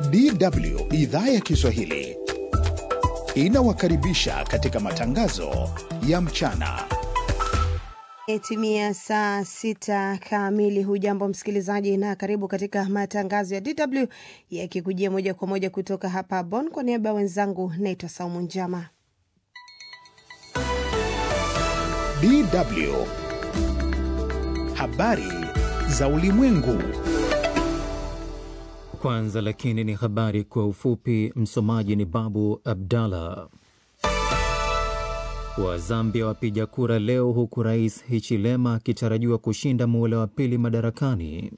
DW idhaa ya Kiswahili inawakaribisha katika matangazo ya mchana. Imetimia saa sita kamili. Hujambo msikilizaji, na karibu katika matangazo ya DW yakikujia moja kwa moja kutoka hapa Bonn. Kwa niaba ya wenzangu, naitwa Saumu Njama. DW habari za ulimwengu. Kwanza lakini ni habari kwa ufupi. Msomaji ni Babu Abdallah. Wa Zambia wapiga kura leo, huku rais Hichilema akitarajiwa kushinda muhula wa pili madarakani.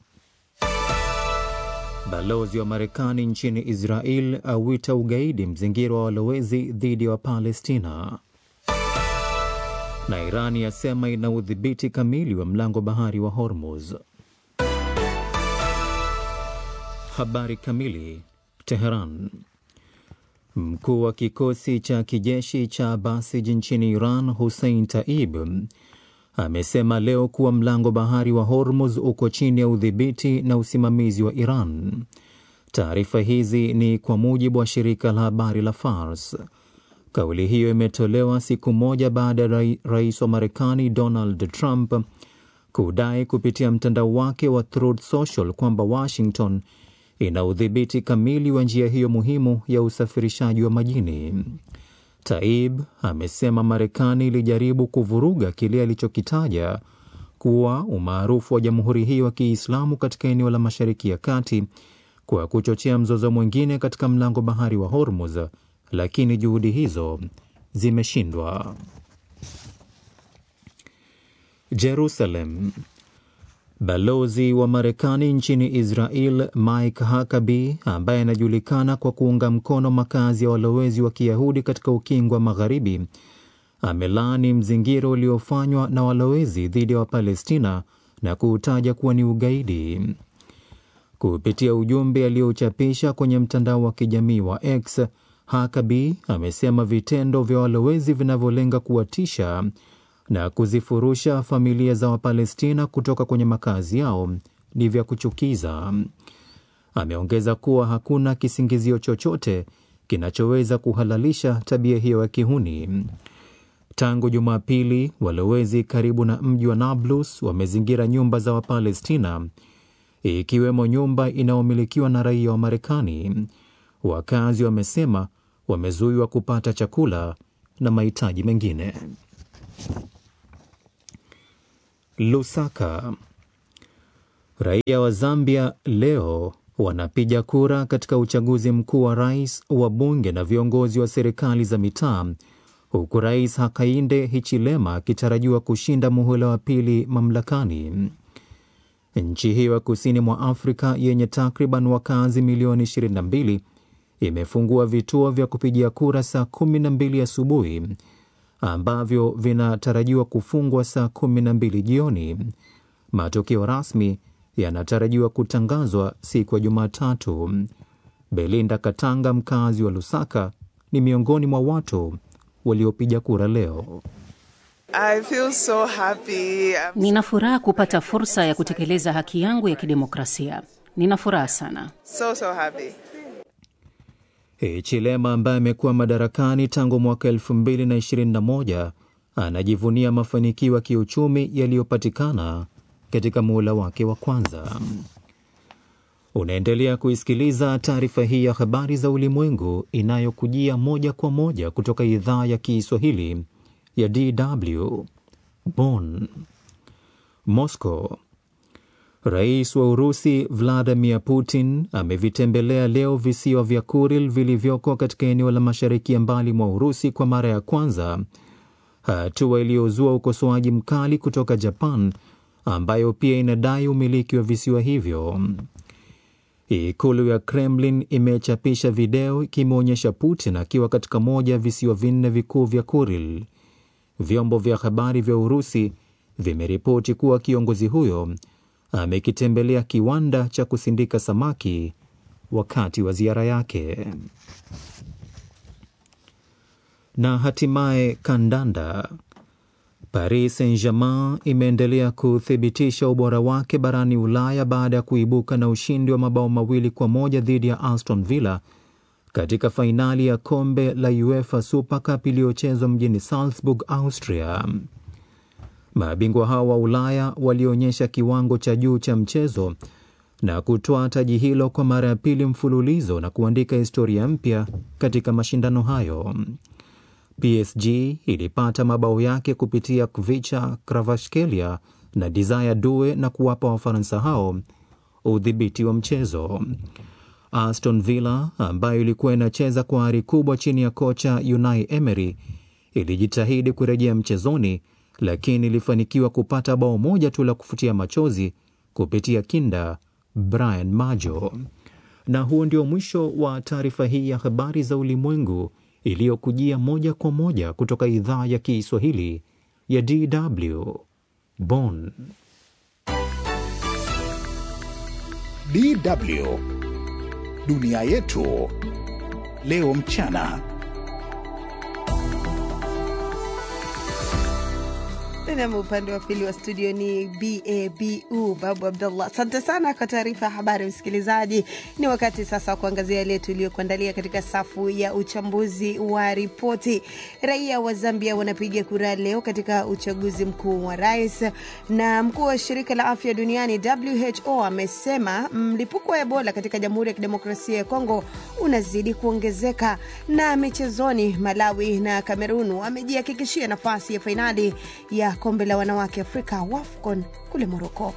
Balozi wa Marekani nchini Israel awita ugaidi mzingiro wa walowezi dhidi ya wa Wapalestina, na Irani yasema ina udhibiti kamili wa mlango bahari wa Hormuz. Habari kamili. Teheran. Mkuu wa kikosi cha kijeshi cha Basij nchini Iran, Hussein Taib, amesema leo kuwa mlango bahari wa Hormuz uko chini ya udhibiti na usimamizi wa Iran. Taarifa hizi ni kwa mujibu wa shirika la habari la Fars. Kauli hiyo imetolewa siku moja baada ya rais wa Marekani Donald Trump kudai kupitia mtandao wake wa Truth Social kwamba Washington ina udhibiti kamili wa njia hiyo muhimu ya usafirishaji wa majini. Taib amesema Marekani ilijaribu kuvuruga kile alichokitaja kuwa umaarufu wa jamhuri hiyo ya Kiislamu katika eneo la Mashariki ya Kati kwa kuchochea mzozo mwingine katika mlango bahari wa Hormuz, lakini juhudi hizo zimeshindwa. Jerusalem. Balozi wa Marekani nchini Israel Mike Huckabee, ambaye anajulikana kwa kuunga mkono makazi ya walowezi wa Kiyahudi katika ukingo wa Magharibi, amelaani mzingiro uliofanywa na walowezi dhidi ya Wapalestina na kuutaja kuwa ni ugaidi. Kupitia ujumbe aliochapisha kwenye mtandao wa kijamii wa X, Huckabee amesema vitendo vya walowezi vinavyolenga kuwatisha na kuzifurusha familia za Wapalestina kutoka kwenye makazi yao ni vya kuchukiza. Ameongeza kuwa hakuna kisingizio chochote kinachoweza kuhalalisha tabia hiyo ya kihuni. Tangu Jumapili, walowezi karibu na mji wa Nablus wamezingira nyumba za Wapalestina, ikiwemo nyumba inayomilikiwa na raia wa Marekani. Wakazi wamesema wamezuiwa kupata chakula na mahitaji mengine. Lusaka. Raia wa Zambia leo wanapiga kura katika uchaguzi mkuu wa rais, wa bunge na viongozi wa serikali za mitaa, huku Rais Hakainde Hichilema akitarajiwa kushinda muhula wa pili mamlakani. Nchi hiyo ya kusini mwa Afrika yenye takriban wakazi milioni 22 imefungua vituo vya kupigia kura saa 12 asubuhi ambavyo vinatarajiwa kufungwa saa kumi na mbili jioni. Matokeo rasmi yanatarajiwa kutangazwa siku ya Jumatatu. Belinda Katanga, mkazi wa Lusaka, ni miongoni mwa watu waliopiga kura leo. I feel so happy. Nina furaha kupata fursa ya kutekeleza haki yangu ya kidemokrasia. Nina furaha sana. So, so happy. Hichilema ambaye amekuwa madarakani tangu mwaka 2021 anajivunia mafanikio ya kiuchumi yaliyopatikana katika muhula wake wa kwanza. Unaendelea kuisikiliza taarifa hii ya habari za ulimwengu inayokujia moja kwa moja kutoka idhaa ya Kiswahili ya DW Bonn. Moscow. Rais wa Urusi Vladimir Putin amevitembelea leo visiwa vya Kuril vilivyoko katika eneo la mashariki ya mbali mwa Urusi kwa mara ya kwanza, hatua iliyozua ukosoaji mkali kutoka Japan ambayo pia inadai umiliki wa visiwa hivyo. Ikulu ya Kremlin imechapisha video ikimwonyesha Putin akiwa katika moja ya visiwa vinne vikuu vya Kuril. Vyombo vya habari vya Urusi vimeripoti kuwa kiongozi huyo amekitembelea kiwanda cha kusindika samaki wakati wa ziara yake. Na hatimaye kandanda. Paris Saint-Germain imeendelea kuthibitisha ubora wake barani Ulaya baada ya kuibuka na ushindi wa mabao mawili kwa moja dhidi ya Aston Villa katika fainali ya kombe la UEFA Super Cup iliyochezwa mjini Salzburg, Austria. Mabingwa hao wa Ulaya walionyesha kiwango cha juu cha mchezo na kutoa taji hilo kwa mara ya pili mfululizo na kuandika historia mpya katika mashindano hayo. PSG ilipata mabao yake kupitia Kvicha Kvaratskhelia na Desire Due na kuwapa Wafaransa hao udhibiti wa mchezo. Aston Villa ambayo ilikuwa inacheza kwa ari kubwa chini ya kocha Unai Emery ilijitahidi kurejea mchezoni, lakini ilifanikiwa kupata bao moja tu la kufutia machozi kupitia kinda Brian Majo. Na huo ndio mwisho wa taarifa hii ya habari za ulimwengu iliyokujia moja kwa moja kutoka idhaa ya Kiswahili ya DW Bonn. DW dunia yetu leo mchana. Nam, upande wa pili wa studio ni babu Babu Abdullah. Asante sana kwa taarifa ya habari, msikilizaji. Ni wakati sasa wa kuangazia yale tuliyokuandalia katika safu ya uchambuzi wa ripoti. Raia wa Zambia wanapiga kura leo katika uchaguzi mkuu wa rais, na mkuu wa shirika la afya duniani WHO amesema mlipuko wa Ebola katika Jamhuri ya Kidemokrasia ya Kongo unazidi kuongezeka. Na michezoni, Malawi na Kamerun wamejihakikishia nafasi ya fainali ya kombe la wanawake Afrika WAFCON kule Moroko.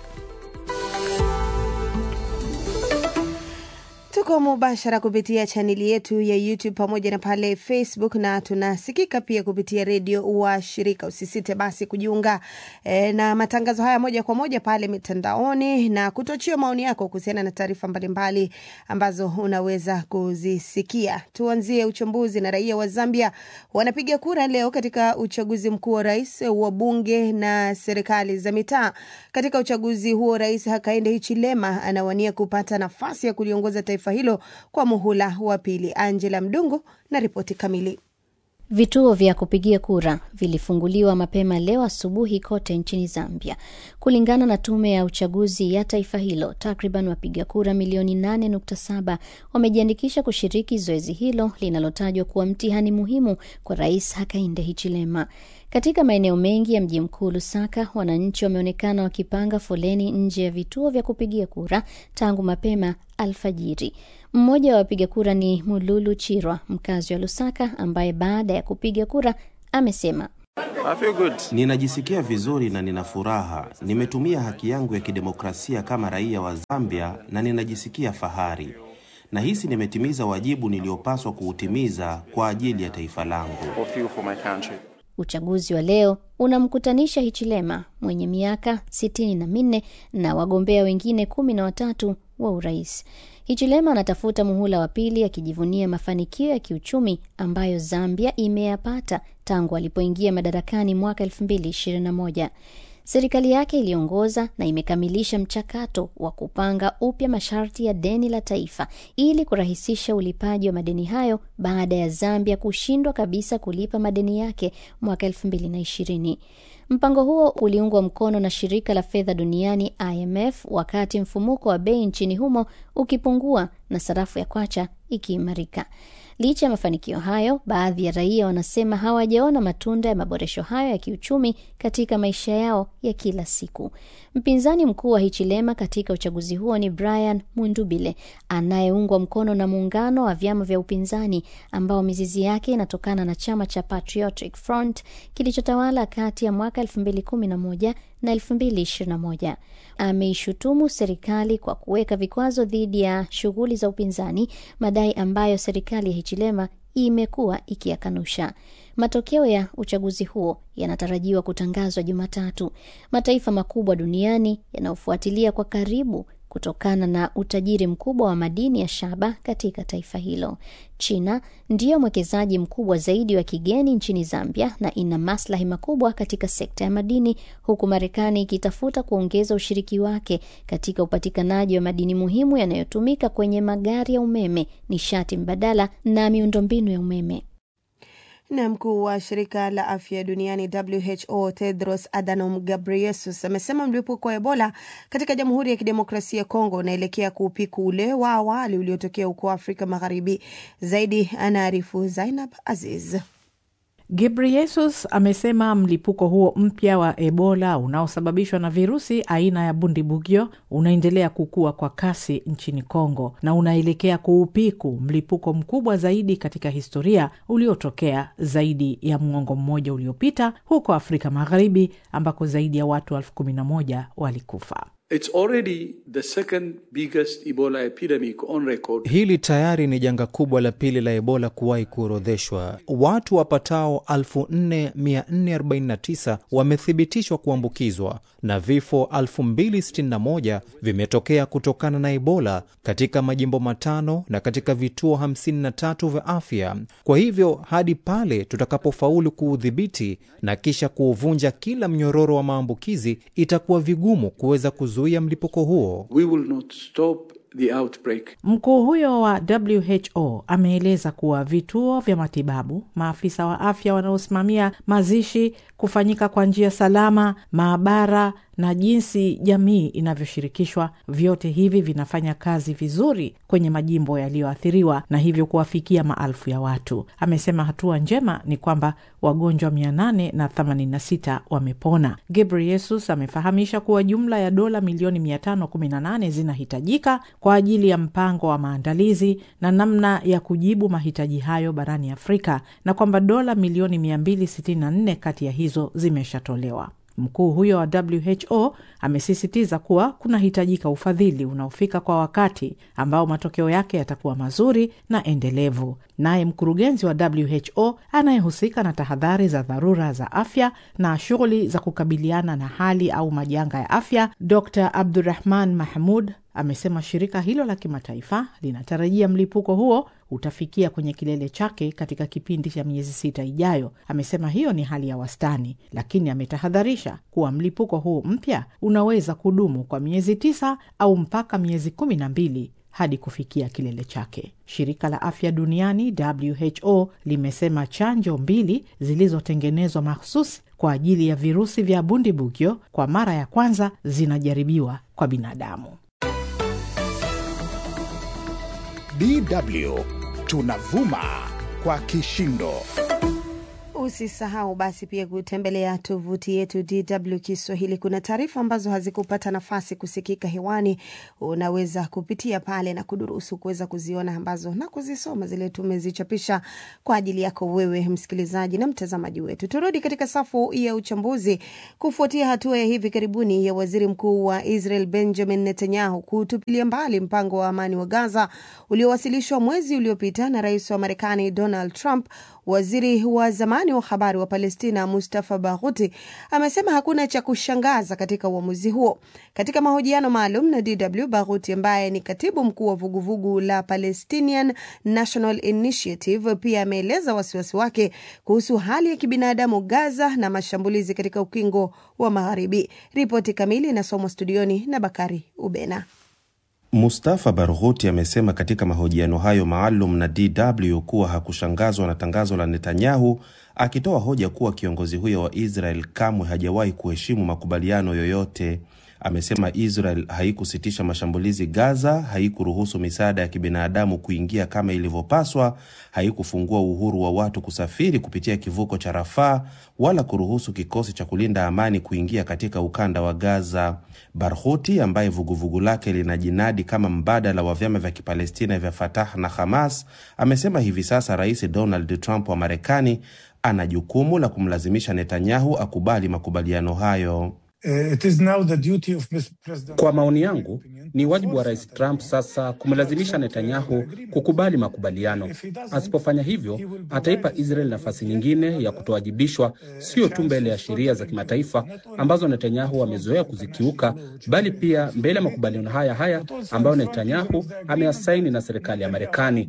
Tuko mubashara kupitia chaneli yetu ya YouTube pamoja na pale Facebook, na tunasikika pia kupitia redio wa shirika. Usisite basi kujiunga e, na matangazo haya moja kwa moja pale mitandaoni na kutochia maoni yako kuhusiana na taarifa mbalimbali ambazo unaweza kuzisikia. Tuanzie uchambuzi na raia wa Zambia wanapiga kura leo katika uchaguzi mkuu wa rais, wa bunge na serikali za mitaa. Katika uchaguzi huo, Rais Hakainde Hichilema anawania kupata nafasi ya kuliongoza taifa hilo kwa muhula wa pili. Angela Mdungu na ripoti kamili. Vituo vya kupigia kura vilifunguliwa mapema leo asubuhi kote nchini Zambia. Kulingana na tume ya uchaguzi ya taifa hilo, takriban wapiga kura milioni 8.7 wamejiandikisha kushiriki zoezi hilo linalotajwa kuwa mtihani muhimu kwa Rais Hakainde Hichilema. Katika maeneo mengi ya mji mkuu Lusaka, wananchi wameonekana wakipanga foleni nje ya vituo vya kupigia kura tangu mapema alfajiri. Mmoja wa wapiga kura ni Mululu Chirwa, mkazi wa Lusaka, ambaye baada ya kupiga kura amesema Ninajisikia vizuri na nina furaha. Nimetumia haki yangu ya kidemokrasia kama raia wa Zambia na ninajisikia fahari. Nahisi nimetimiza wajibu niliopaswa kuutimiza kwa ajili ya taifa langu. Uchaguzi wa leo unamkutanisha Hichilema mwenye miaka sitini na minne na wagombea wengine kumi na watatu wa urais. Hichilema anatafuta muhula wa pili akijivunia mafanikio ya kiuchumi ambayo Zambia imeyapata tangu alipoingia madarakani mwaka elfu mbili ishirini na moja. Serikali yake iliongoza na imekamilisha mchakato wa kupanga upya masharti ya deni la taifa ili kurahisisha ulipaji wa madeni hayo baada ya Zambia kushindwa kabisa kulipa madeni yake mwaka elfu mbili na ishirini. Mpango huo uliungwa mkono na shirika la fedha duniani IMF wakati mfumuko wa bei nchini humo ukipungua na sarafu ya kwacha ikiimarika. Licha ya mafanikio hayo, baadhi ya raia wanasema hawajaona matunda ya maboresho hayo ya kiuchumi katika maisha yao ya kila siku. Mpinzani mkuu wa Hichilema katika uchaguzi huo ni Brian Mundubile anayeungwa mkono na muungano wa vyama vya upinzani ambao mizizi yake inatokana na chama cha Patriotic Front kilichotawala kati ya mwaka 2011 na 2021. Ameishutumu serikali kwa kuweka vikwazo dhidi ya shughuli za upinzani, madai ambayo serikali ya Hichilema imekuwa ikiyakanusha. Matokeo ya uchaguzi huo yanatarajiwa kutangazwa Jumatatu. Mataifa makubwa duniani yanayofuatilia kwa karibu kutokana na utajiri mkubwa wa madini ya shaba katika taifa hilo. China ndiyo mwekezaji mkubwa zaidi wa kigeni nchini Zambia na ina maslahi makubwa katika sekta ya madini, huku Marekani ikitafuta kuongeza ushiriki wake katika upatikanaji wa madini muhimu yanayotumika kwenye magari ya umeme, nishati mbadala na miundombinu ya umeme. Na mkuu wa shirika la afya duniani WHO Tedros Adhanom Ghebreyesus amesema mlipuko wa Ebola katika Jamhuri ya Kidemokrasia ya Kongo unaelekea kuupiku ule wa awali uliotokea huko Afrika Magharibi. Zaidi anaarifu Zainab Aziz. Ghebreyesus amesema mlipuko huo mpya wa Ebola unaosababishwa na virusi aina ya Bundibugyo unaendelea kukua kwa kasi nchini Kongo na unaelekea kuupiku mlipuko mkubwa zaidi katika historia uliotokea zaidi ya mwongo mmoja uliopita huko Afrika Magharibi ambako zaidi ya watu elfu kumi na moja walikufa. It's already the second biggest Ebola epidemic on record. Hili tayari ni janga kubwa la pili la Ebola kuwahi kuorodheshwa. Watu wapatao 4449 wamethibitishwa kuambukizwa na vifo 2061 vimetokea kutokana na Ebola katika majimbo matano na katika vituo 53 vya afya. Kwa hivyo hadi pale tutakapofaulu kuudhibiti na kisha kuuvunja kila mnyororo wa maambukizi, itakuwa vigumu kuweza kuzuia mlipuko huo. We will not stop the outbreak. Mkuu huyo wa WHO ameeleza kuwa vituo vya matibabu, maafisa wa afya wanaosimamia mazishi kufanyika kwa njia salama, maabara na jinsi jamii inavyoshirikishwa, vyote hivi vinafanya kazi vizuri kwenye majimbo yaliyoathiriwa na hivyo kuwafikia maelfu ya watu. Amesema hatua njema ni kwamba wagonjwa 886 wamepona. Ghebreyesus amefahamisha kuwa jumla ya dola milioni 518 zinahitajika kwa ajili ya mpango wa maandalizi na namna ya kujibu mahitaji hayo barani Afrika na kwamba dola milioni 264 kati ya hizo zimeshatolewa. Mkuu huyo wa WHO amesisitiza kuwa kunahitajika ufadhili unaofika kwa wakati ambao matokeo yake yatakuwa mazuri na endelevu. Naye mkurugenzi wa WHO anayehusika na tahadhari za dharura za afya na shughuli za kukabiliana na hali au majanga ya afya, Dr Abdurahman Mahmud amesema shirika hilo la kimataifa linatarajia mlipuko huo utafikia kwenye kilele chake katika kipindi cha miezi sita ijayo. Amesema hiyo ni hali ya wastani, lakini ametahadharisha kuwa mlipuko huu mpya unaweza kudumu kwa miezi tisa au mpaka miezi kumi na mbili hadi kufikia kilele chake. Shirika la afya duniani WHO limesema chanjo mbili zilizotengenezwa mahsusi kwa ajili ya virusi vya Bundibugyo kwa mara ya kwanza zinajaribiwa kwa binadamu. DW tunavuma kwa kishindo. Usisahau basi pia kutembelea tovuti yetu DW Kiswahili. Kuna taarifa ambazo hazikupata nafasi kusikika hewani, unaweza kupitia pale na kudurusu kuweza kuziona ambazo na kuzisoma zile tumezichapisha kwa ajili yako wewe msikilizaji na mtazamaji wetu. Turudi katika safu ya uchambuzi. Kufuatia hatua ya hivi karibuni ya waziri mkuu wa Israel Benjamin Netanyahu kutupilia mbali mpango wa amani wa Gaza uliowasilishwa mwezi uliopita na rais wa Marekani Donald Trump, waziri wa zamani wa habari wa Palestina Mustafa Baghuti amesema hakuna cha kushangaza katika uamuzi huo. Katika mahojiano maalum na DW, Baghuti ambaye ni katibu mkuu wa vuguvugu la Palestinian National Initiative pia ameeleza wasiwasi wake kuhusu hali ya kibinadamu Gaza na mashambulizi katika ukingo wa Magharibi. Ripoti kamili inasomwa studioni na Bakari Ubena. Mustafa Barghouti amesema katika mahojiano hayo maalum na DW kuwa hakushangazwa na tangazo la Netanyahu, akitoa hoja kuwa kiongozi huyo wa Israel kamwe hajawahi kuheshimu makubaliano yoyote. Amesema Israel haikusitisha mashambulizi Gaza, haikuruhusu misaada ya kibinadamu kuingia kama ilivyopaswa, haikufungua uhuru wa watu kusafiri kupitia kivuko cha Rafaa, wala kuruhusu kikosi cha kulinda amani kuingia katika ukanda wa Gaza. Barghouti ambaye vuguvugu lake linajinadi kama mbadala wa vyama vya Kipalestina vya Fatah na Hamas amesema hivi sasa Rais Donald Trump wa Marekani ana jukumu la kumlazimisha Netanyahu akubali makubaliano hayo. Kwa maoni yangu, ni wajibu wa Rais Trump sasa kumlazimisha Netanyahu kukubali makubaliano. Asipofanya hivyo, ataipa Israel nafasi nyingine ya kutowajibishwa, sio tu mbele ya sheria za kimataifa ambazo Netanyahu amezoea kuzikiuka, bali pia mbele ya makubaliano haya haya ambayo Netanyahu ameyasaini na serikali ya Marekani.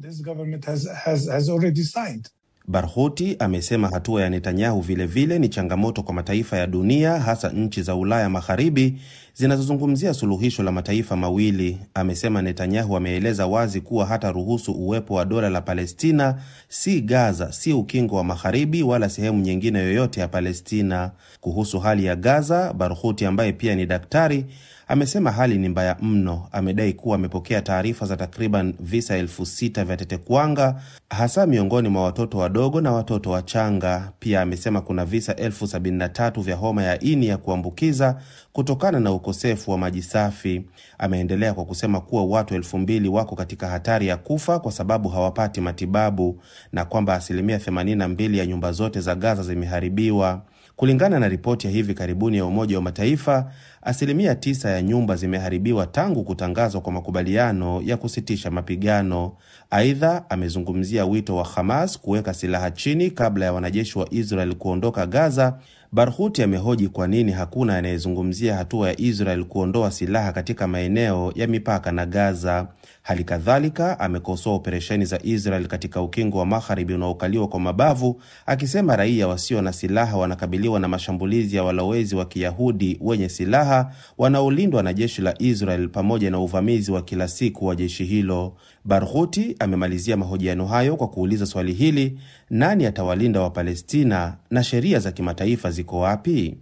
Barghouti amesema hatua ya Netanyahu vilevile vile ni changamoto kwa mataifa ya dunia hasa nchi za Ulaya Magharibi zinazozungumzia suluhisho la mataifa mawili. Amesema Netanyahu ameeleza wazi kuwa hata ruhusu uwepo wa dola la Palestina, si Gaza, si ukingo wa Magharibi wala sehemu nyingine yoyote ya Palestina. Kuhusu hali ya Gaza, Barhuti ambaye pia ni daktari amesema hali ni mbaya mno. Amedai kuwa amepokea taarifa za takriban visa elfu sita vya tetekuwanga hasa miongoni mwa watoto wadogo na watoto wachanga. Pia amesema kuna visa elfu sabini na tatu vya homa ya ini ya kuambukiza kutokana na ukosefu wa maji safi. Ameendelea kwa kusema kuwa watu elfu mbili wako katika hatari ya kufa kwa sababu hawapati matibabu na kwamba asilimia 82 ya nyumba zote za Gaza zimeharibiwa. Kulingana na ripoti ya hivi karibuni ya Umoja wa Mataifa, asilimia tisa ya nyumba zimeharibiwa tangu kutangazwa kwa makubaliano ya kusitisha mapigano. Aidha, amezungumzia wito wa Hamas kuweka silaha chini kabla ya wanajeshi wa Israel kuondoka Gaza. Barhuti amehoji kwa nini hakuna anayezungumzia hatua ya Israel kuondoa silaha katika maeneo ya mipaka na Gaza. Hali kadhalika amekosoa operesheni za Israel katika ukingo wa magharibi unaokaliwa kwa mabavu, akisema raia wasio na silaha wanakabiliwa na mashambulizi ya walowezi wa Kiyahudi wenye silaha wanaolindwa na jeshi la Israel pamoja na uvamizi wa kila siku wa jeshi hilo. Barhuti amemalizia mahojiano hayo kwa kuuliza swali hili: nani atawalinda Wapalestina na sheria za kimataifa ziko wapi?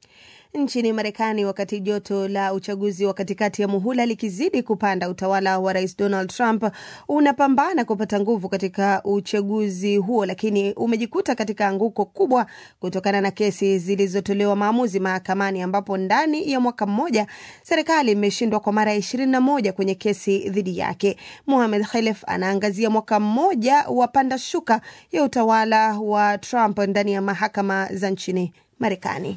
Nchini Marekani, wakati joto la uchaguzi wa katikati ya muhula likizidi kupanda, utawala wa Rais Donald Trump unapambana kupata nguvu katika uchaguzi huo, lakini umejikuta katika anguko kubwa kutokana na kesi zilizotolewa maamuzi mahakamani, ambapo ndani ya mwaka mmoja serikali imeshindwa kwa mara ya ishirini na moja kwenye kesi dhidi yake. Mohamed Khelef anaangazia mwaka mmoja wa panda shuka ya utawala wa Trump ndani ya mahakama za nchini Marekani.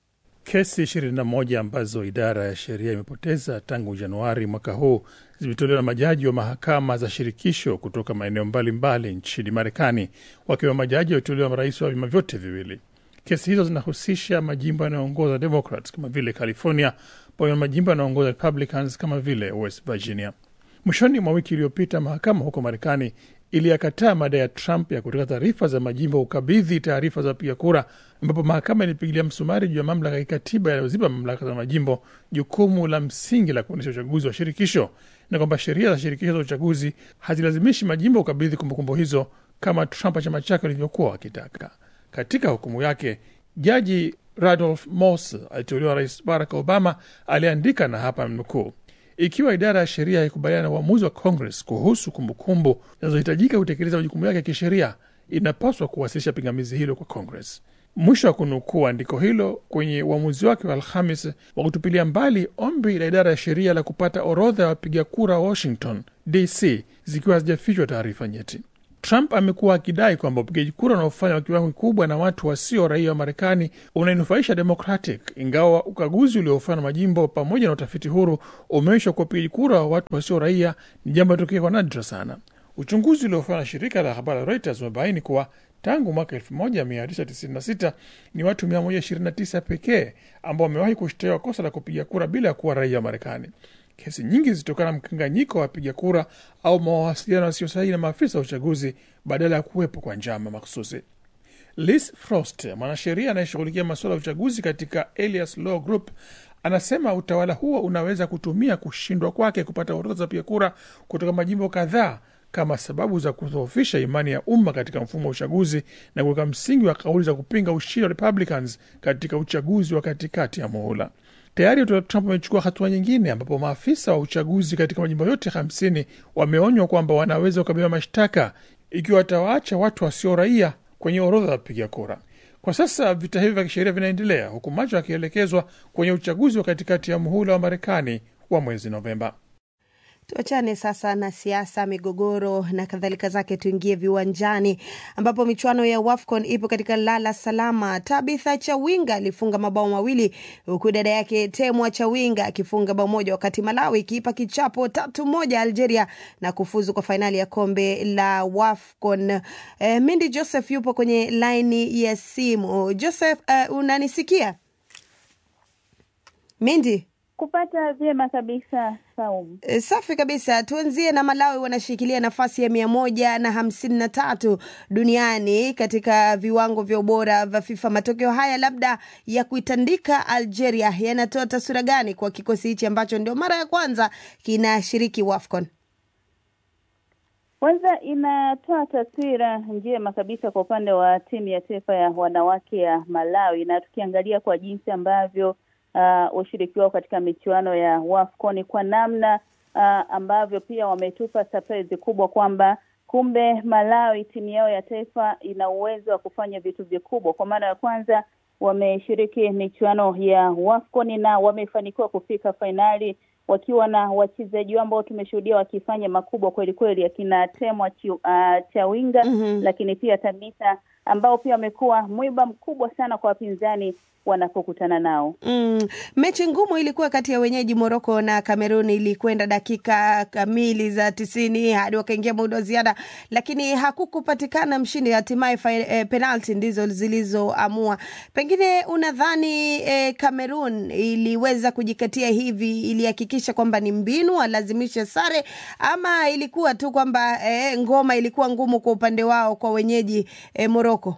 Kesi 21 ambazo idara ya sheria imepoteza tangu Januari mwaka huu zimetolewa na majaji wa mahakama za shirikisho kutoka maeneo mbalimbali nchini Marekani, wakiwa majaji waliotolewa marais wa vyama vyote viwili. Kesi hizo zinahusisha majimbo yanayoongoza Democrats kama vile California, pamoja na majimbo yanayoongoza Republicans kama vile West Virginia. Mwishoni mwa wiki iliyopita, mahakama huko Marekani iliyakataa madai ya Trump ya kutaka taarifa za majimbo kukabidhi taarifa za wapiga kura, ambapo mahakama ilipigilia msumari juu ya mamlaka ya kikatiba yanayoziba mamlaka za majimbo jukumu la msingi la kuendesha uchaguzi wa shirikisho, na kwamba sheria za shirikisho za uchaguzi hazilazimishi majimbo kukabidhi kumbukumbu hizo kama Trump na chama chake walivyokuwa wakitaka. Katika hukumu yake, jaji Randolph Moss aliteuliwa Rais Barack Obama aliandika, na hapa mnukuu ikiwa idara ya sheria haikubaliana na uamuzi wa Congress kuhusu kumbukumbu zinazohitajika kutekeleza majukumu yake ya kisheria, inapaswa kuwasilisha pingamizi hilo kwa Congress. Mwisho wa kunukuu andiko hilo kwenye uamuzi wake wa Alhamis wa kutupilia mbali ombi la idara ya sheria la kupata orodha ya wapiga kura wa Washington DC zikiwa hazijafichwa taarifa nyeti. Trump amekuwa akidai kwamba upigaji kura unaofanywa kwa kiwango kikubwa na watu wasio raia wa Marekani unainufaisha Democratic, ingawa ukaguzi uliofanywa na majimbo pamoja na utafiti huru umeonyesha kuwa upigaji kura wa watu wasio raia ni jambo linatokea kwa nadra sana. Uchunguzi uliofanywa na shirika la habari la Reuters umebaini kuwa tangu mwaka 1996 ni watu 129 pekee ambao wamewahi kushtakiwa kosa la kupiga kura bila ya kuwa raia wa Marekani. Kesi nyingi zilitokana na mkanganyiko wa wapiga kura au mawasiliano yasiyo sahihi na maafisa wa uchaguzi badala ya kuwepo kwa njama makhususi. Liz Frost, mwanasheria anayeshughulikia masuala ya uchaguzi katika Elias Law Group, anasema utawala huo unaweza kutumia kushindwa kwake kupata orodha za wapiga kura kutoka majimbo kadhaa kama sababu za kudhoofisha imani ya umma katika mfumo wa uchaguzi na kuweka msingi wa kauli za kupinga ushindi wa Republicans katika uchaguzi wa katikati ya muhula. Tayari Trump amechukua hatua nyingine ambapo maafisa wa uchaguzi katika majimbo yote hamsini wameonywa kwamba wanaweza kukabiliwa mashtaka ikiwa watawaacha watu wasio raia kwenye orodha ya wapiga kura. Kwa sasa vita hivi vya kisheria vinaendelea huku macho yakielekezwa kwenye uchaguzi wa katikati ya muhula wa Marekani wa mwezi Novemba. Tuachane sasa na siasa, migogoro na kadhalika zake, tuingie viwanjani ambapo michuano ya WAFCON ipo katika lala salama. Tabitha Chawinga alifunga mabao mawili huku dada yake Temwa Chawinga akifunga bao moja, wakati Malawi ikiipa kichapo tatu moja Algeria na kufuzu kwa fainali ya kombe la WAFCON. Eh, Mindi Joseph yupo kwenye laini ya simu. Joseph, uh, unanisikia Mindi? Kupata vyema kabisa Saumu. E, safi kabisa. Tuanzie na Malawi, wanashikilia nafasi ya mia moja na hamsini na tatu duniani katika viwango vya ubora vya FIFA. Matokeo haya labda ya kuitandika Algeria yanatoa taswira gani kwa kikosi hichi ambacho ndio mara ya kwanza kinashiriki WAFCON? Kwanza inatoa taswira njema kabisa kwa upande wa timu ya taifa ya wanawake ya Malawi, na tukiangalia kwa jinsi ambavyo uh, ushiriki wao katika michuano ya WAFCON kwa namna uh, ambavyo pia wametupa surprise kubwa kwamba kumbe Malawi timu yao ya taifa ina uwezo wa kufanya vitu vikubwa. Kwa mara ya kwanza wameshiriki michuano ya WAFCON na wamefanikiwa kufika fainali wakiwa na wachezaji wao ambao tumeshuhudia wakifanya makubwa kweli kweli, akina Temwa uh, Chawinga Mhm. lakini pia Tamita ambao pia wamekuwa mwiba mkubwa sana kwa wapinzani wanapokutana nao. Mm, mechi ngumu ilikuwa kati ya wenyeji Moroko na Kamerun, ilikwenda dakika kamili za tisini hadi wakaingia muda wa ziada, lakini hakukupatikana mshindi. Hatimaye fi- eh, penalti ndizo zilizoamua. Pengine unadhani eh, Kamerun iliweza kujikatia hivi, ilihakikisha kwamba ni mbinu alazimishe sare, ama ilikuwa tu kwamba eh, ngoma ilikuwa ngumu kwa upande wao kwa wenyeji eh, Moroko?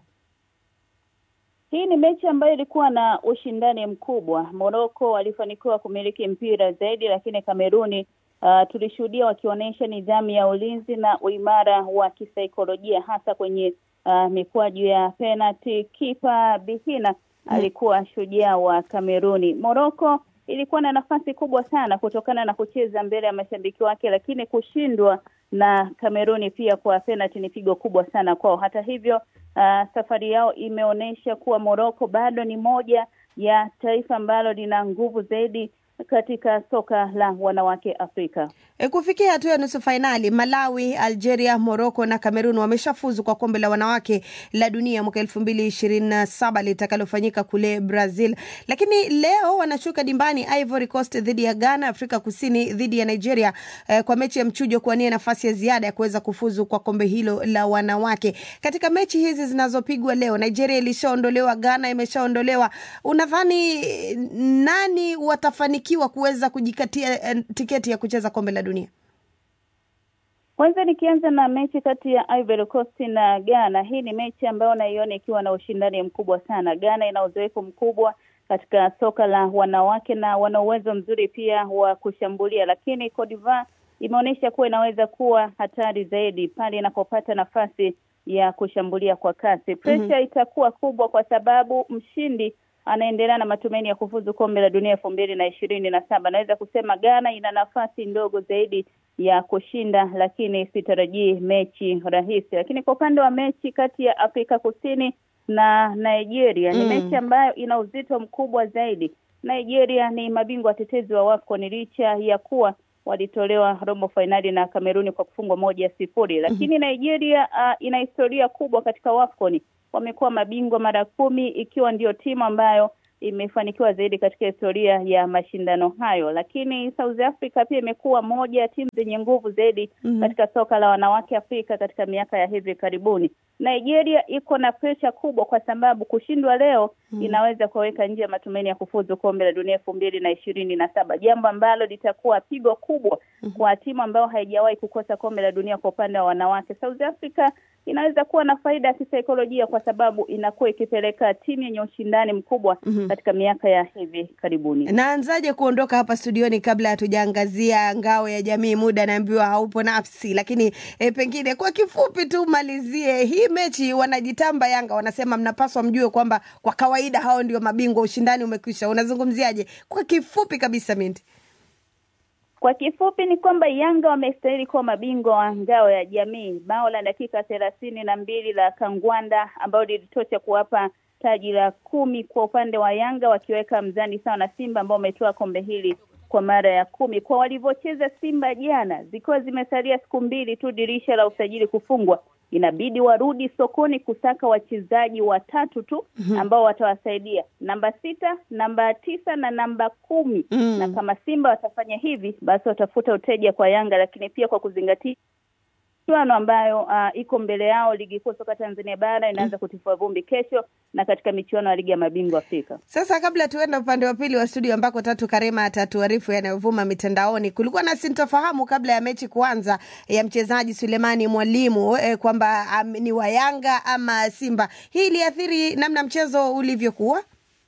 Hii ni mechi ambayo ilikuwa na ushindani mkubwa. Moroko walifanikiwa kumiliki mpira zaidi, lakini Kameruni uh, tulishuhudia wakionyesha nidhamu ya ulinzi na uimara wa kisaikolojia hasa kwenye uh, mikwaju ya penalty. Kipa Bihina alikuwa shujaa wa Kameruni. Moroko ilikuwa na nafasi kubwa sana kutokana na kucheza mbele ya mashabiki wake, lakini kushindwa na Kameruni pia kwa penalty ni pigo kubwa sana kwao. Hata hivyo uh, safari yao imeonyesha kuwa Moroko bado ni moja ya taifa ambalo lina nguvu zaidi katika soka la wanawake Afrika. E, kufikia hatua ya nusu fainali Malawi, Algeria, Morocco na Cameroon wameshafuzu kwa kombe la wanawake la dunia mwaka elfu mbili ishirini na saba litakalofanyika kule Brazil, lakini leo wanashuka dimbani Ivory Coast dhidi ya Ghana, Afrika Kusini dhidi ya Nigeria eh, kwa mechi ya mchujo kuwania nafasi ya ziada ya kuweza kufuzu kwa kombe hilo la wanawake. Katika mechi hizi zinazopigwa leo, Nigeria ilishaondolewa, Ghana imeshaondolewa. Unadhani eh, nani watafanikiwa kuweza kujikatia eh, tiketi ya kucheza kombe la dunia? Kwanza nikianza na mechi kati ya Ivory Coast na Ghana. Hii ni mechi ambayo naiona ikiwa na ushindani mkubwa sana. Ghana ina uzoefu mkubwa katika soka la wanawake na wana uwezo mzuri pia wa kushambulia, lakini Cote d'Ivoire imeonyesha kuwa inaweza kuwa hatari zaidi pale inapopata nafasi ya kushambulia kwa kasi. Presha Mhm. itakuwa kubwa kwa sababu mshindi anaendelea na matumaini ya kufuzu kombe la dunia elfu mbili na ishirini na saba. Naweza kusema Ghana ina nafasi ndogo zaidi ya kushinda, lakini sitarajii mechi rahisi. Lakini kwa upande wa mechi kati ya Afrika Kusini na Nigeria ni Mm. mechi ambayo ina uzito mkubwa zaidi. Nigeria ni mabingwa watetezi wa WAFCON licha ya kuwa walitolewa robo fainali na Kameruni kwa kufungwa moja sifuri, lakini Nigeria uh, ina historia kubwa katika WAFCON. Wamekuwa mabingwa mara kumi, ikiwa ndio timu ambayo imefanikiwa zaidi katika historia ya mashindano hayo. Lakini South Africa pia imekuwa moja ya timu zenye nguvu zaidi Mhm. katika soka la wanawake Afrika katika miaka ya hivi karibuni. Nigeria iko na presha kubwa kwa sababu kushindwa leo Mhm. inaweza kuwaweka nje ya matumaini ya kufuzu kombe la dunia elfu mbili na ishirini na saba, jambo ambalo litakuwa pigo kubwa kwa timu ambayo haijawahi kukosa kombe la dunia kwa upande wa wanawake. South Africa inaweza kuwa na faida ya kisaikolojia kwa sababu inakuwa ikipeleka timu yenye ushindani mkubwa Mhm. katika miaka ya hivi karibuni. Naanzaje kuondoka hapa studioni kabla hatujaangazia ngao ya jamii? Muda naambiwa haupo nafsi, lakini e, pengine kwa kifupi tu malizie hii mechi. Wanajitamba Yanga, wanasema mnapaswa mjue kwamba kwa kawaida hao ndio mabingwa, ushindani umekwisha. Unazungumziaje kwa kifupi kabisa, Minti? Kwa kifupi ni kwamba Yanga wamestahili kuwa mabingwa wa ngao ya jamii. Bao la dakika thelathini na mbili la Kangwanda ambalo lilitosha kuwapa taji la kumi kwa upande wa Yanga, wakiweka mzani sawa na Simba ambao wametoa kombe hili kwa mara ya kumi. Kwa walivyocheza Simba jana, zikiwa zimesalia siku mbili tu dirisha la usajili kufungwa, inabidi warudi sokoni kusaka wachezaji watatu tu ambao watawasaidia, namba sita, namba tisa na namba kumi Mm. na kama Simba watafanya hivi, basi watafuta uteja kwa Yanga, lakini pia kwa kuzingatia michuano ambayo uh, iko mbele yao. Ligi kuu soka Tanzania bara inaanza kutifua vumbi kesho na katika michuano ya ligi ya mabingwa Afrika. Sasa kabla tuenda upande wa pili wa studio ambako Tatu Karema atatuarifu yanayovuma mitandaoni, kulikuwa na sintofahamu kabla ya mechi kuanza ya mchezaji Sulemani Mwalimu eh, kwamba um, ni wa Yanga ama Simba. Hii iliathiri namna mchezo ulivyokuwa.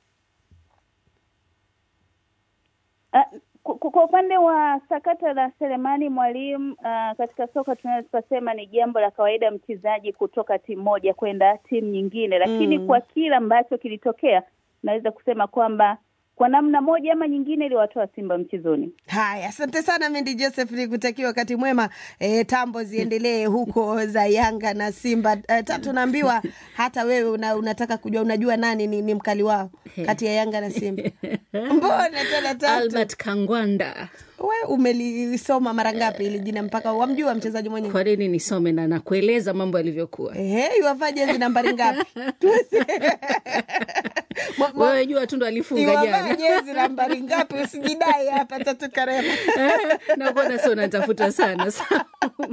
Uh, ku- kwa upande wa sakata la Selemani Mwalimu uh, katika soka tunaweza tukasema ni jambo la kawaida mchezaji kutoka timu moja kwenda timu nyingine, lakini Mm. kwa kile ambacho kilitokea, naweza kusema kwamba kwa namna moja ama nyingine iliwatoa Simba mchezoni. Haya, asante sana Mendi Joseph, ni kutakia wakati mwema. E, tambo ziendelee huko za Yanga na Simba. E, tatu naambiwa hata wewe una, unataka kujua, unajua nani ni, ni mkali wao kati ya Yanga na Simba? Mbona tena tatu? Albert Kangwanda. We umelisoma mara ngapi ili jina mpaka wamjua mchezaji mwenyewe? Kwa nini nisome na nakueleza mambo yalivyokuwa? Ehe, iwafaa jezi nambari ngapi? Wewe jua tu ndo alifunga Iwavaa jana. jezi nambari ngapi? Usijidai hapa Tatu Karema. nakuona sio unatafuta sana Sawa.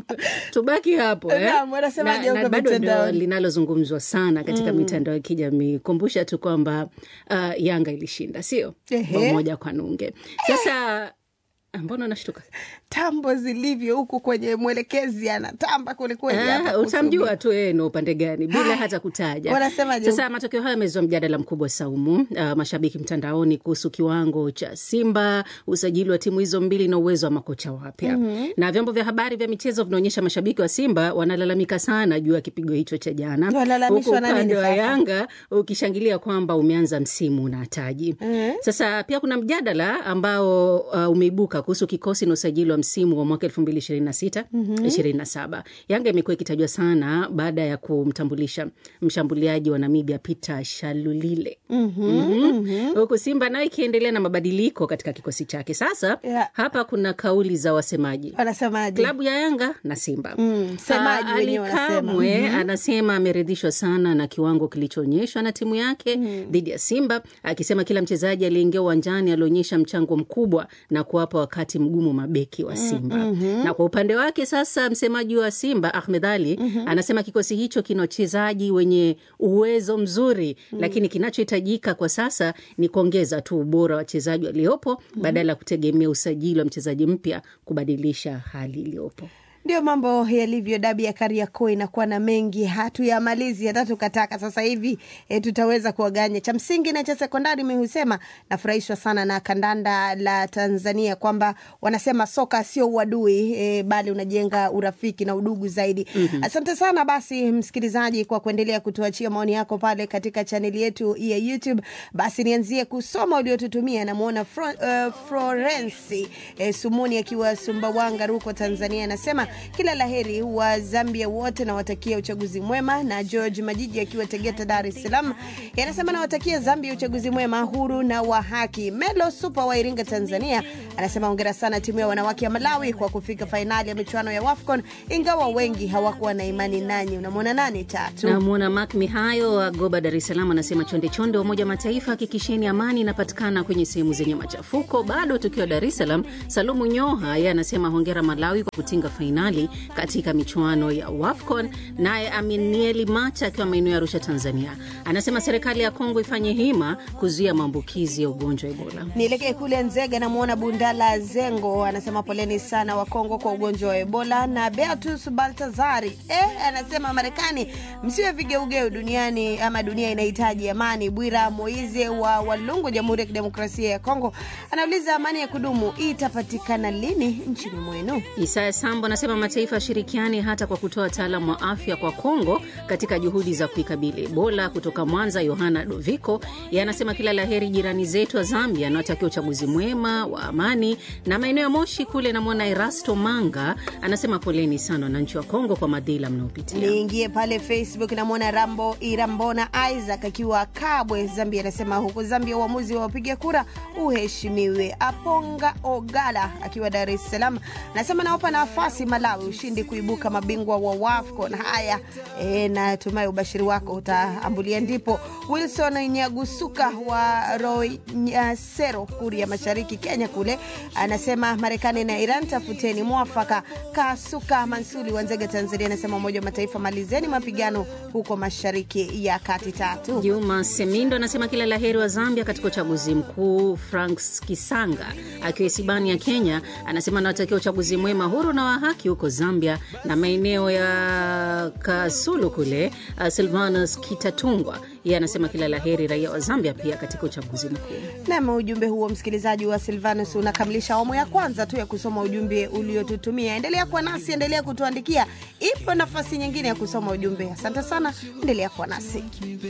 tubaki hapo eh? Naam, wanasemaje Na- na huko bado ndio mitandaoni? linalozungumzwa sana katika Mm. mitandao ya kijamii kumbusha tu kwamba uh, yanga ilishinda sio Ehe. bao moja kwa nunge sasa mbona unashtuka tambo zilivyo huku kwenye mwelekezi anatamba kwelikweli Ah, hapa utamjua tu yeye ni upande gani bila hata kutaja. Wanasemaje? Sasa matokeo haya yamezua mjadala mkubwa Saumu, uh, mashabiki mtandaoni kuhusu kiwango cha Simba, usajili wa timu hizo mbili na uwezo wa makocha wapya Mhm. na vyombo vya habari vya michezo vinaonyesha mashabiki wa Simba wanalalamika sana juu ya kipigo hicho cha jana, huku Walalamishwa na nini upande wa sasa? Yanga ukishangilia kwamba umeanza msimu na taji. Mhm. Sasa pia kuna mjadala ambao uh, umeibuka kuhusu kikosi na usajili wa msimu wa mwaka 2026 Mhm. 27. Yanga imekuwa ikitajwa sana baada ya kumtambulisha mshambuliaji wa Namibia Peter Shalulile Mhm, Mhm. mhm. huku Simba nayo ikiendelea na mabadiliko katika kikosi chake. Sasa Yeah. hapa kuna kauli za wasemaji wanasemaje? klabu ya Yanga na Simba. Mm, semaji Ah, wenyewe Ali wanasema. Kamwe Mhm. anasema ameridhishwa sana na kiwango kilichoonyeshwa na timu yake dhidi ya Simba, akisema kila mchezaji aliyeingia uwanjani alionyesha mchango mkubwa na kuwapa wakati mgumu mabeki wa Simba. mhm. Na kwa upande wake sasa, msemaji wa Simba Ahmed Ali Mhm. anasema kikosi hicho kina wachezaji wenye uwezo mzuri, Mm. lakini kinachohitajika kwa sasa ni kuongeza tu ubora wa wachezaji waliopo badala ya kutegemea usajili wa mchezaji mpya kubadilisha hali iliyopo. Ndio mambo yalivyo. Dabi ya Kariakoo inakuwa na mengi, hatuyamalizi hata tukataka. Sasa hivi e, tutaweza kuwaganya. Cha msingi na cha sekondari, mi husema nafurahishwa sana na kandanda la Tanzania kwamba wanasema soka sio uadui e, bali unajenga urafiki na udugu zaidi. Mhm. Asante sana basi msikilizaji kwa kuendelea kutuachia maoni yako pale katika chaneli yetu ya YouTube. Basi nianzie kusoma uliotutumia. Namwona Fro, uh, Florensi eh, Sumuni akiwa Sumbawanga, Ruko, Tanzania, anasema kila laheri wa Zambia wote nawatakia uchaguzi mwema, na George Majiji akiwa Tegeta, Dar es Salaam, anasema nawatakia Zambia uchaguzi mwema, huru na wa haki. Melo Super wa Iringa, Tanzania, anasema hongera sana timu ya wanawake ya Malawi kwa kufika fainali ya michuano ya WAFCON, ingawa wengi hawakuwa na imani nanyi. Unamwona nani tatu? Namwona Mak Mihayo wa Goba, Dar es Salaam, anasema chonde chonde wa Umoja wa Mataifa, hakikisheni amani inapatikana kwenye sehemu zenye machafuko. Bado tukiwa Dar es Salaam, Salumu Nyoha yeye anasema hongera Malawi kwa kutinga fainali katika michuano ya WAFCON. Naye Aminieli Macha akiwa maeneo ya Arusha, Tanzania, anasema serikali ya Kongo ifanye hima kuzuia maambukizi ya ugonjwa wa Ebola. Nielekee kule Nzega, namwona Bundala Zengo anasema poleni sana wa Kongo kwa ugonjwa wa Ebola. Na Beatus Baltazari eh, anasema Marekani msiwe vigeugeu duniani, ama dunia inahitaji amani. Bwira Moize wa Walungu, Jamhuri ya Kidemokrasia ya Kongo, anauliza amani ya kudumu itapatikana lini nchini mwenu? Isaya Sambo anasema mataifa yashirikiane hata kwa kutoa wataalamu wa afya kwa Kongo katika juhudi za kuikabili Ebola. Kutoka Mwanza, Yohana Doviko yeye anasema kila laheri jirani zetu wa Zambia, anawatakia uchaguzi mwema wa amani. Na maeneo ya Moshi kule namwona Erasto Manga anasema poleni sana wananchi wa Kongo kwa madhila mnaopitia. Niingie pale Facebook, namwona Rambo Irambona Isaac akiwa Kabwe, Zambia, anasema huko Zambia uamuzi wa wapiga kura uheshimiwe. Aponga Ogala akiwa Dar es Salaam anasema nawapa nafasi Malawi Malawi ushindi kuibuka mabingwa wa WAFCON. Haya e, natumai ubashiri wako utaambulia ndipo. Wilson Nyagusuka wa Royasero, Kuria Mashariki, Kenya kule anasema Marekani na Iran tafuteni mwafaka. Kasuka Mansuli wa Nzega, Tanzania anasema Umoja wa Mataifa malizeni mapigano huko Mashariki ya Kati. Tatu Juma Semindo anasema kila la heri wa Zambia katika uchaguzi mkuu. Franks Kisanga akiwa Isibani ya Kenya anasema anawatakia uchaguzi mwema, huru na wa haki huko Zambia na maeneo ya Kasulu kule. Uh, Silvanus Kitatungwa yeye anasema kila la heri raia wa Zambia pia katika uchaguzi mkuu. Nam, ujumbe huo msikilizaji wa Silvanus unakamilisha awamu ya kwanza tu ya kusoma ujumbe uliotutumia. Endelea kuwa nasi, endelea kutuandikia, ipo nafasi nyingine ya kusoma ujumbe. Asante sana, endelea kuwa nasi.